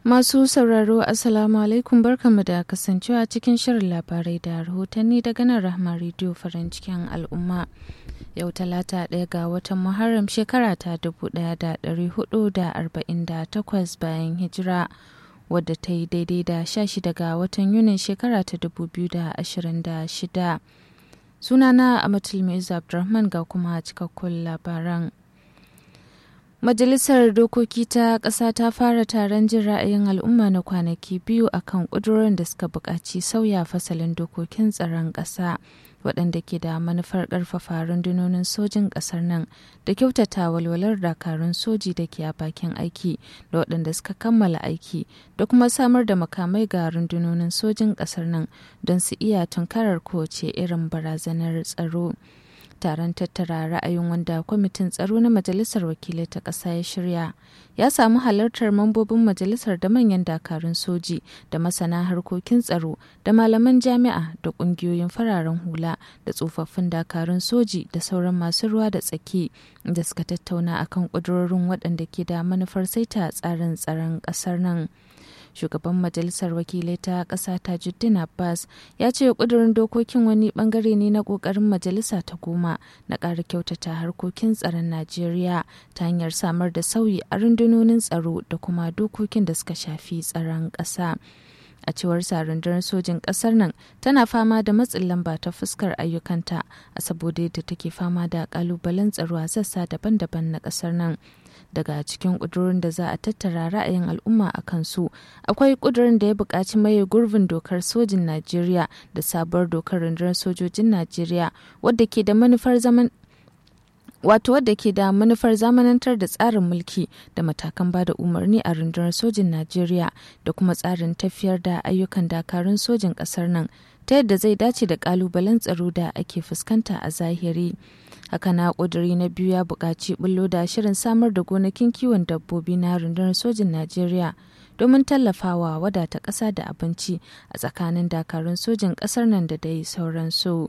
Masu sauraro Assalamu alaikum barkanmu da kasancewa cikin shirin labarai da rahotanni daga nan Rahma Radio farin cikin al'umma. Yau talata ɗaya ga watan Muharram shekara ta 1448 bayan hijira wadda ta yi daidai da 16 ga watan Yunin shekara ta 2026. Sunana Amatul Maizu Abdulrahman ga kuma cikakkun labaran. Majalisar Dokoki ta ƙasa ta fara taron jin ra'ayin al'umma na kwanaki biyu akan ƙudurorin da suka buƙaci sauya fasalin dokokin tsaron ƙasa waɗanda ke da manufar ƙarfafa rundunonin sojin ƙasar nan da kyautata walwalar dakarun soji da ke a bakin aiki da waɗanda suka kammala aiki da kuma samar da makamai ga rundunonin sojin ƙasar nan don su iya tunkarar kowace irin barazanar tsaro. taron tattara ra'ayin wanda kwamitin tsaro na majalisar wakilai ta ƙasa ya shirya ya samu halartar mambobin majalisar da manyan dakarun soji da masana harkokin tsaro da malaman jami'a da ƙungiyoyin fararen hula da tsofaffin dakarun soji da sauran masu ruwa da tsaki da suka tattauna akan ƙudurorin waɗanda ke da manufar saita tsarin tsaron ƙasar nan. shugaban majalisar wakilai ta ƙasa tajuddin abbas ya ce ƙudurin dokokin wani bangare ne na ƙoƙarin majalisa ta goma na ƙara kyautata harkokin tsaron najeriya ta hanyar samar da sauyi a rundunonin tsaro da kuma dokokin da suka shafi tsaron ƙasa a cewar rundunar sojin ƙasar nan tana fama da matsin lamba ta fuskar ayyukanta a saboda yadda take fama da ƙalubalen tsaro a sassa daban-daban na ƙasar nan daga cikin ƙudurin da za a tattara ra'ayin al'umma a kansu akwai ƙudurin da ya buƙaci maye gurbin dokar sojin najeriya da sabuwar dokar rundunar sojojin najeriya wadda ke da manufar zaman wato wadda ke da manufar zamanantar da tsarin mulki da matakan bada umarni a rundunar sojin najeriya da kuma tsarin tafiyar da ayyukan dakarun sojin ƙasar nan ta yadda zai dace da ƙalubalen tsaro da ake fuskanta a zahiri haka na ƙuduri na biyu ya buƙaci bullo da shirin samar da gonakin kiwon dabbobi na rundunar sojin najeriya domin tallafawa wadata ƙasa da abinci a tsakanin dakarun sojin ƙasar nan da dai sauransu.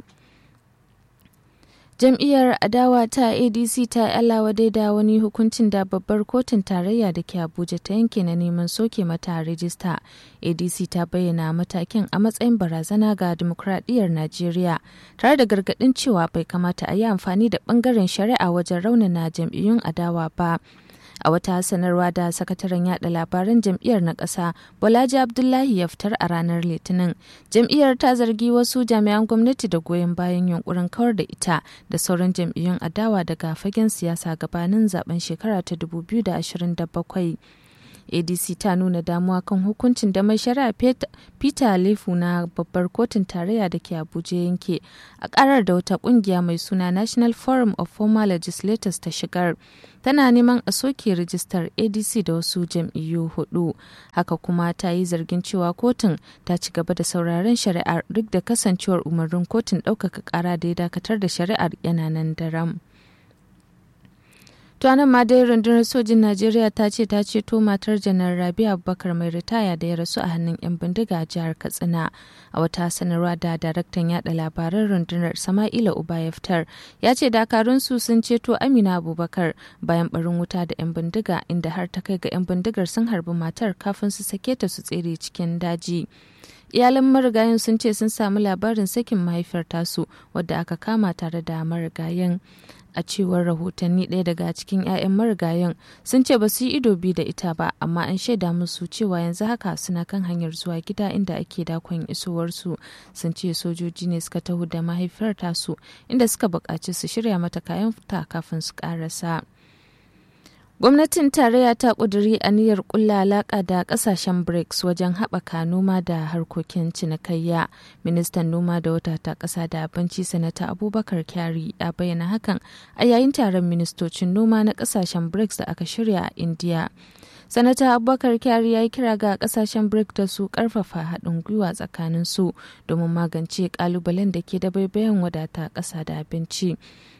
jam'iyyar adawa ta adc ta alawa da wani hukuncin da babbar kotun tarayya da ke abuja ta yanke na neman soke mata rijista adc ta bayyana matakin a matsayin barazana ga dimokuraɗiyyar najeriya tare da gargaɗin cewa bai kamata a yi amfani da ɓangaren shari'a wajen raunana jam'iyyun adawa ba a wata sanarwa da sakataren yada labaran jam'iyyar na ƙasa bolaji abdullahi ya fitar a ranar litinin jam'iyyar ta zargi wasu jami'an gwamnati da goyon bayan yunkurin kawar da ita da sauran jam'iyyun adawa daga fagen siyasa gabanin zaben shekara ta 2027 adc ta nuna damuwa kan hukuncin da mai shari'a peter lefu na babbar kotun tarayya da ke abuja yanke a karar da wata kungiya mai suna national forum of former legislators ta shigar tana neman a soke rijistar adc da wasu jam'iyyu hudu haka kuma ta yi zargin cewa kotun ta ci gaba da sauraren shari'ar duk da kasancewar umarnin kotun ɗaukaka ƙara da ya dakatar da shari'ar yana nan daram. To nan ma dai rundunar sojin Najeriya ta ce ta ceto matar janar Rabi Abubakar mai ritaya da ya rasu a hannun 'yan bindiga a jihar Katsina. A wata sanarwa da daraktan yada labaran rundunar Sama'ila Ubayeftar ya ce dakarunsu sun ceto Amina Abubakar bayan barin wuta da 'yan bindiga inda har ta kai ga 'yan bindigar sun harbi matar kafin su sake ta su tsere cikin daji. iyalan marigayen sun ce sun samu labarin sakin mahaifiyar tasu wadda aka kama tare da marigayen a cewar rahotanni ɗaya daga cikin 'ya'yan marigayen sun ce ba su yi ido bi da ita ba amma an shaida musu cewa yanzu haka suna kan hanyar zuwa gida inda ake dakon isowarsu sun ce sojoji ne suka taho da mahaifiyar tasu inda suka buƙaci su shirya mata kayan fita kafin su ƙarasa. Gwamnatin tarayya ta ƙuduri aniyar ƙulla alaƙa da ƙasashen BRICS wajen haɓaka noma da harkokin cinikayya. Ministan noma da wata ta ƙasa da abinci sanata Abubakar Kyari ya bayyana hakan a yayin taron ministocin noma na ƙasashen BRICS da aka shirya a India. Sanata Abubakar Kyari ya yi kira ga ƙasashen BRICS da su ƙarfafa haɗin gwiwa tsakanin su domin magance ƙalubalen da ke da baibayan wadata ƙasa da abinci.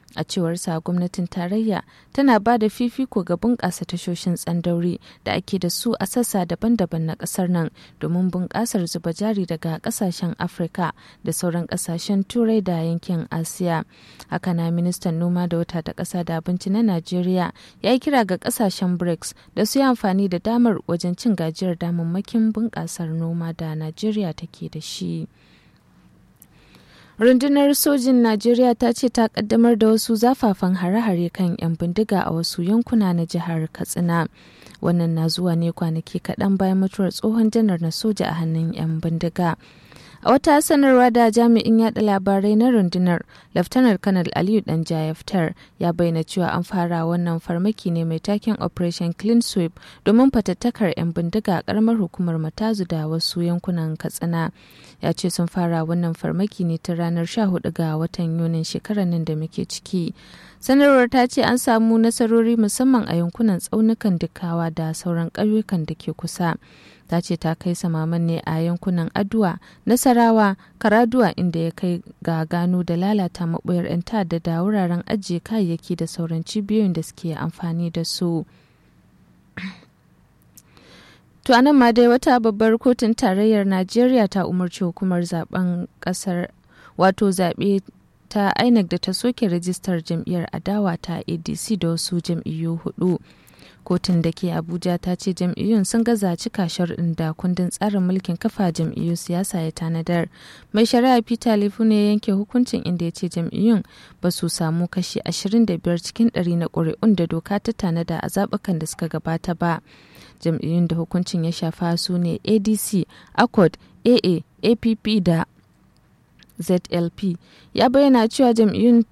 a cewarsa gwamnatin tarayya tana ba da fifiko ga bunƙasa tashoshin tsandauri da ake da su a sassa daban-daban na ƙasar nan domin bunƙasar zuba jari daga ƙasashen afirka da sauran ƙasashen turai da yankin asiya haka na ministan noma da wata ta ƙasa da abinci na najeriya ya yi kira ga ƙasashen brics da su yi amfani da damar wajen cin gajiyar damammakin bunƙasar noma da najeriya take da shi. rundunar sojin najeriya ta ce ta kaddamar da wasu zafafan hare-hare kan 'yan bindiga a wasu yankuna na jihar katsina wannan na zuwa ne kwanaki kaɗan bayan mutuwar tsohon janar na soja a hannun 'yan bindiga a wata sanarwa da jami'in yada labarai na rundunar laftanar kanal aliyu dan jayaftar ya bayyana cewa an fara wannan farmaki ne mai taken operation clean sweep domin fatattakar 'yan bindiga a karamar hukumar matazu da wasu yankunan katsina ya ce sun fara wannan farmaki ne ta ranar 14 ga watan yunin shekarar nan da muke ciki sanarwar ta ce an samu nasarori musamman a yankunan tsaunukan dukawa da sauran ƙauyukan da ke kusa ta ce ta kai samaman ne a yankunan aduwa nasarawa karaduwa inda ya kai ga gano da lalata maɓoyar 'yan ta'adda da wuraren ajiye kayayyaki da sauran cibiyoyin da suke amfani da su to anan ma dai wata babbar kotun tarayyar najeriya ta umarci hukumar zaben kasar wato zaɓe ta inec da ta soke rajistar jam'iyyar adawa ta adc da wasu jam'iyyu hudu kotun da ke abuja ta ce jam'iyyun sun gaza cika sharɗin da kundin tsarin mulkin kafa jam'iyyu siyasa ya tanadar mai shari'a peter lifu ne yanke hukuncin inda ya ce jam'iyyun ba su samu kashi 25 cikin 100 na ƙuri'un da doka ta tanada a zaɓukan da suka gabata ba jam'iyyun da hukuncin ya shafa su ne adc accord aa app da zlp ya bayyana cewa jam'iyyun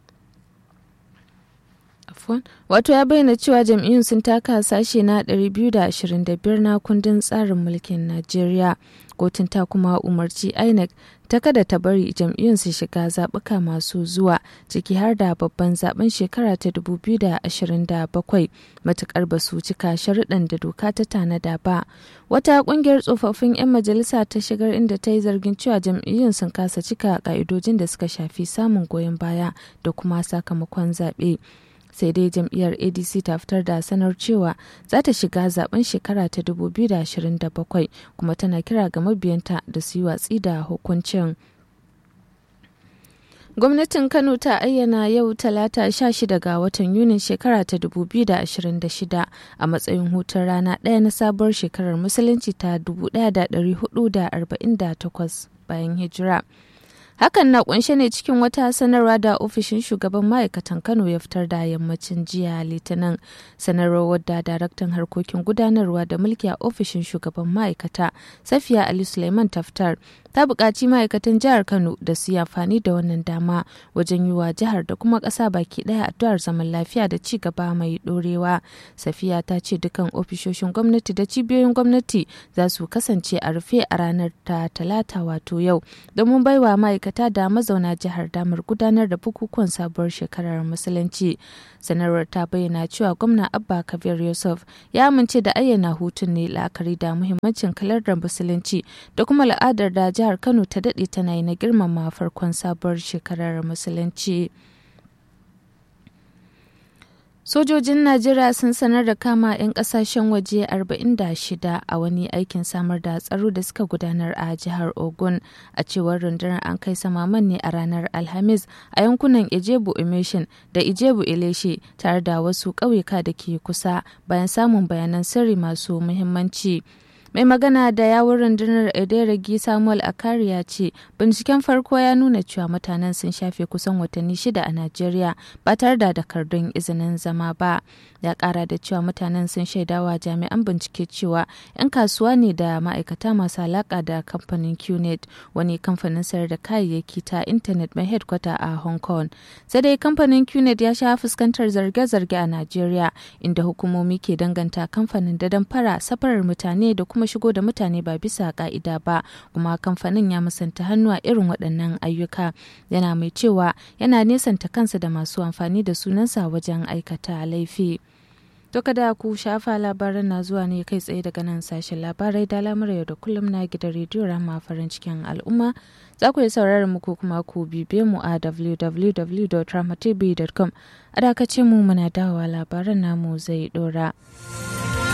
wato ya bayyana cewa jam'iyyun sun taka sashe na 225 na kundin tsarin mulkin najeriya kotun ta kuma umarci inec ta kada ta bari jam'iyyun su shiga zaɓuka masu zuwa ciki har da babban zaben shekara ta 2027 matukar ba su cika sharuɗan da doka ta tanada ba wata ƙungiyar tsofaffin 'yan majalisa ta shigar inda ta yi zargin cewa jam'iyyun sun kasa cika ƙa'idojin da suka shafi samun goyon baya da kuma sakamakon zaɓe. sai dai jam'iyyar adc ta fitar da sanar cewa za ta shiga zaben shekara ta 2027 kuma tana kira ga mabiyanta da su yi watsi da hukuncin gwamnatin kano ta ayyana yau talata 16 ga watan yunin shekara ta 2026 a matsayin hutun rana ɗaya na sabuwar shekarar musulunci ta 1448 bayan hijira Hakan na kunshe ne cikin wata sanarwa da ofishin shugaban ma'aikatan Kano ya fitar da yammacin jiya Litinin. Sanarwar wadda daraktan harkokin gudanarwa da mulki a ofishin shugaban ma'aikata Safiya Ali Suleiman Taftar ta buƙaci ma'aikatan jihar Kano da su yi amfani da wannan dama wajen yi wa jihar da kuma ƙasa baki ɗaya addu'ar zaman lafiya da ci gaba mai ɗorewa. Safiya ta ce dukkan ofishoshin gwamnati da cibiyoyin gwamnati za su kasance a rufe a ranar ta talata wato yau domin baiwa ma'aikata da mazauna jihar damar gudanar da bukukuwan sabuwar shekarar musulunci. Sanarwar ta bayyana cewa gwamna Abba Kabir Yusuf ya amince da ayyana hutun ne la'akari da muhimmancin kalar da musulunci da kuma al'adar da jihar Kano ta daɗe tana yi na girmama farkon sabuwar shekarar musulunci. Sojojin Najeriya sun sanar da kama 'yan kasashen waje 46 a wani aikin samar da tsaro da suka gudanar a jihar Ogun a cewar rundunar an kai samaman ne a ranar Alhamis a yankunan Ijebu Emission da Ijebu Ileshe tare da wasu ƙauyuka da ke kusa bayan samun bayanan sirri masu muhimmanci. mai magana da yawun rundunar ederegi samuel akari ya ce binciken farko ya nuna cewa mutanen sun shafe kusan watanni shida a najeriya ba tare da takardun izinin zama ba ya kara da cewa mutanen sun shaidawa jami'an bincike cewa 'yan kasuwa ne da ma'aikata masu alaka da kamfanin qnet wani kamfanin sayar da kayayyaki ta intanet mai headquarter a hong kong sai dai kamfanin qnet ya sha fuskantar zarge-zarge a najeriya inda hukumomi ke danganta kamfanin da damfara safarar mutane da kuma shigo da mutane ba bisa ka'ida ba kuma kamfanin ya musanta hannu a irin waɗannan ayyuka yana mai cewa yana nesanta kansa da masu amfani da sunansa wajen aikata laifi. To kada ku shafa labaran na zuwa ne kai tsaye daga nan sashen labarai da lamar yau da kullum na gidan rediyo rama farin cikin al'umma. Za ku yi sauraron mu ko kuma ku bibe mu a www.ramatv.com. A dakace mu muna dawowa labaran namu zai dora.